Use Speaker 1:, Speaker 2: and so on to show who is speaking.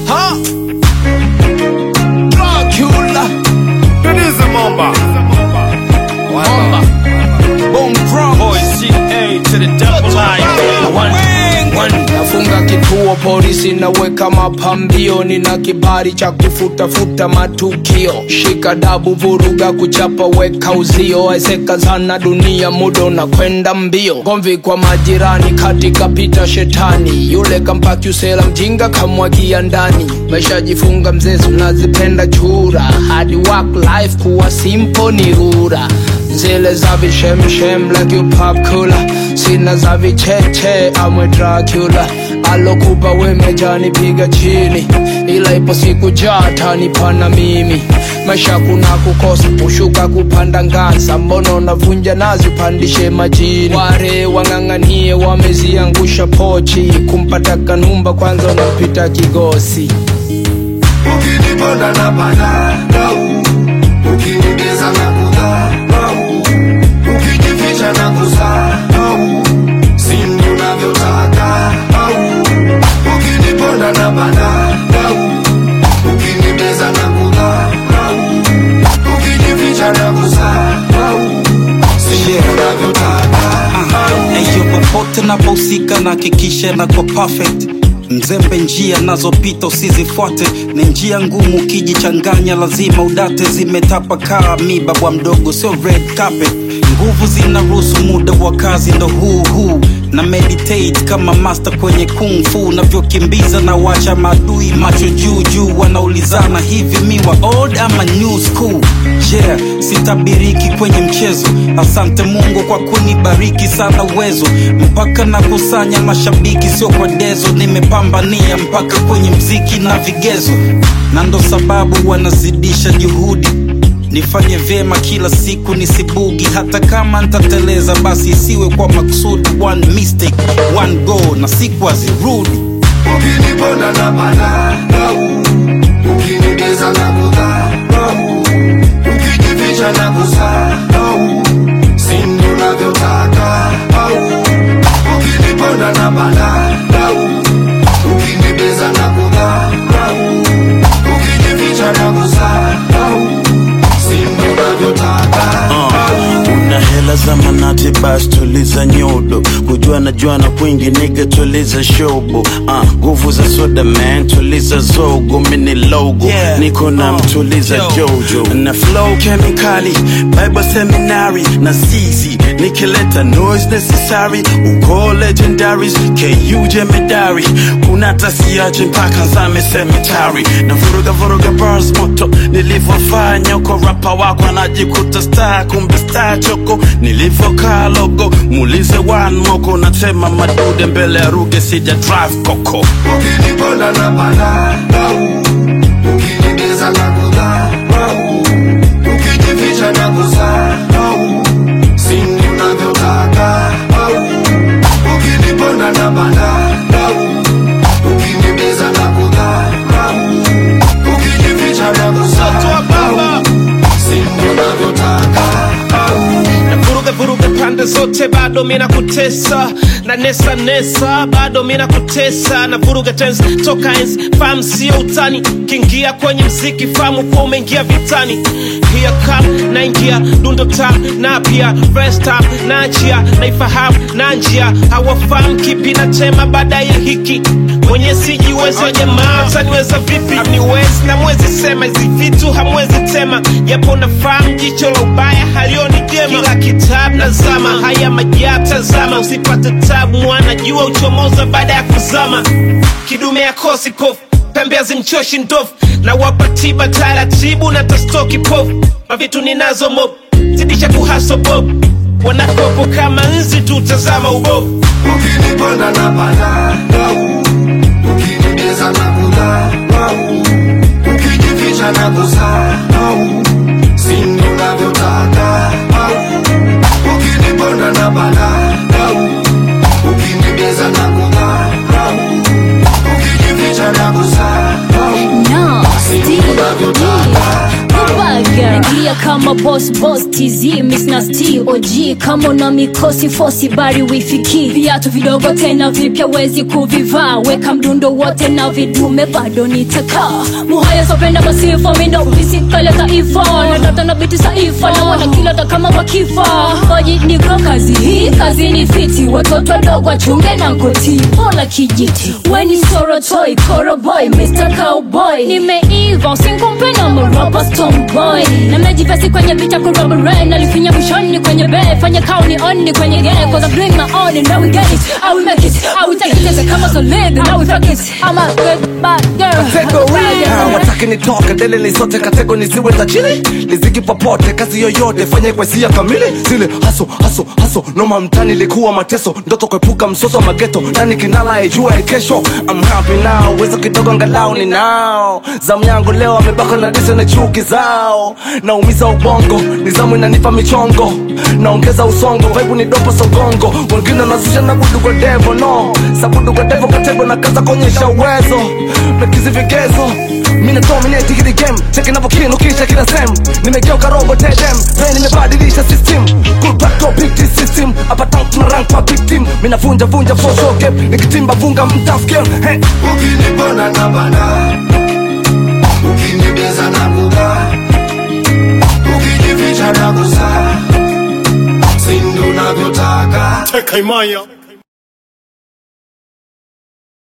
Speaker 1: Ha! Dracula.
Speaker 2: Tuliza momba.
Speaker 1: Bomba. Boom Bronx.
Speaker 3: Boy, CA to the double I. One, one.
Speaker 1: nafunga kituo polisi naweka mapambio nina kibali cha kufutafuta matukio shika dabu vuruga kuchapa weka uzio ezeka zana dunia muda unakwenda mbio gomvi kwa majirani katika pita shetani yule kampaki usela mjinga kamwagia ndani meshajifunga mzezu nazipenda chura hadi work life kuwa simpo ni rura zile za vishemshem like you pop cooler sina za vicheche amwe dracula alokupa wemejani piga chini ila ipo siku jata pana mimi maisha kuna kukosa kushuka kupanda ngaza mbono unavunja nazi upandishe majini ware wang'ang'anie wameziangusha pochi kumpata kanumba kwanza unapita kigosi
Speaker 4: ukiniponda na panadau ukinigeza na kudharau ukijificha na kusahau sindi unavyotaka au ukiniponda na panadau ukinigeza na kudharau ukijificha na kusahau sindi unavyotaka au
Speaker 5: Eyo popote napohusika na hakikisha na kwa perfect mzembe njia nazopita usizifuate ni njia ngumu ukijichanganya lazima udate zimetapakaa miba bwa mdogo sio red carpet nguvu zinaruhusu muda wa kazi ndo huu huu na meditate kama master kwenye kung fu navyokimbiza na wacha maadui macho juu juu wanaulizana hivi miwa old ama new school yeah sitabiriki kwenye mchezo asante mungu kwa kunibariki sana uwezo mpaka nakusanya mashabiki sio kwa dezo nimepambania mpaka kwenye mziki na vigezo na ndo sababu wanazidisha juhudi nifanye vyema kila siku nisibugi hata kama ntateleza basi isiwe kwa makusudi one mistake one go na siku hazirudi
Speaker 4: ukiniponda na panadau ukinigeza na kudharau ukijificha na kusahau sindi unavyotaka au ukiniponda na panadau ukinigeza na kudharau ukijificha na kusahau sindi unavyotaka au
Speaker 6: una hela za manati bas tuliza nyodo kujua na juana kwingi niga tuliza shobo Ah, nguvu za soda man tuliza zogo mini logo
Speaker 5: Yeah.
Speaker 6: niko na
Speaker 5: Uh,
Speaker 6: mtuliza
Speaker 5: yo,
Speaker 6: jojo na flow kemikali bible seminary na zizi nikileta noise necessary uko legendaries ku jemedari kuna tasiaje mpaka nzame cemetery na vuruga vuruga bars moto nilivyofanya uko rapa wako anajikuta star kumbe star choko nilivyokaa logo muulize one moko natema madude mbele ya ruge sija drive koko
Speaker 4: ukiniponda na panadau ukinigeza na kudharau ukijificha na kusahau sindi unavyotaka au ukiniponda na panadau ukinigeza na kudharau ukijificha na kusahau sindi unavyotaka au
Speaker 3: na vuruga vuruga pande zote bado mina kutesa na nesa nesa bado mina kutesa na vuruga tens toka ens fam sio utani kiingia kwenye mziki famu kuwa umeingia vitani hiya kam naingia dundo tam na pia first time naachia naifahamu na njia hawafahamu kipi na tema baada ya hiki mwenye sijiwezi wa jamaa taniweza vipi hamniwezi na mwezi sema hizi vitu hamwezi tema japo nafahamu jicho la ubaya halioni jema kila kitabu nazama haya majabu tazama usipate tabu mwana jua uchomoza baada ya kuzama kidume ya kosi kofu pembe hazimchoshi ndovu na wapa tiba taratibu na tastoki pofu mavitu ninazo mob zidisha kuhaso bob wanakopo kama nzi tu tazama ubovu
Speaker 4: ukiniponda na panadau ukinigeza na kudharau ukijificha na kusahau sindi unavyotaka au ukiniponda na panadau ukinigeza na kudharau ukijificha na kusahau
Speaker 7: No,
Speaker 4: sindi
Speaker 7: Steve
Speaker 4: unavyotaka
Speaker 7: Kubaga. Ingia kama boss boss tz miss nasty og kama una mikosi fosi bari wifiki viatu vidogo tena vipya wezi kuvivaa weka mdundo wote na vidume bado nitakaa muhaya sopenda masifa mindo visikale taifa nadata na biti saifa na wana kilota kama wakifa oji niko kazi hii kazi ni fiti watoto wadogo wachunge na koti pola kijiti weni sorotoi koroboy mr cowboy nimeiva usinkumpe na moropa stomboy na mejivesi kwenye picha kurobore nalifinya mwishoni kwenye be fanya kauni onni kwenye gene cause I bring my own and now we get it I will make it I will take it as a kama solid now we fuck it I'm a good bad girl
Speaker 8: kategori wataki nitoke dele nisote katego nisiwe tajiri liziki popote kazi yoyote fanye kwa hisia kamili zile haso haso haso noma mtani likuwa mateso ndoto kuepuka msoso wa mageto nani kinala ijua kesho I'm happy now wezo kidogo angalau ni nao zamu yangu leo amebaka na dise na chuki zao naumiza ubongo nizamu inanipa michongo naongeza usongo vaibu ni dopo sogongo wengine nazusha na budu kwa devo no sabudu kwa devo katego na kaza kuonyesha uwezo pekizi vigezo mina dominate hili game cheki navokinu kisha kila sem nimegeuka robo tedem ve nimebadilisha system cool back to big T system hapa tank tuna rank kwa big team mina vunja vunja for show gap nikitimba vunga mtafkel hey.
Speaker 4: ukinipona na bana ukinibeza na buga ukijificha na gusa sindu navyotaka
Speaker 2: Teka imaya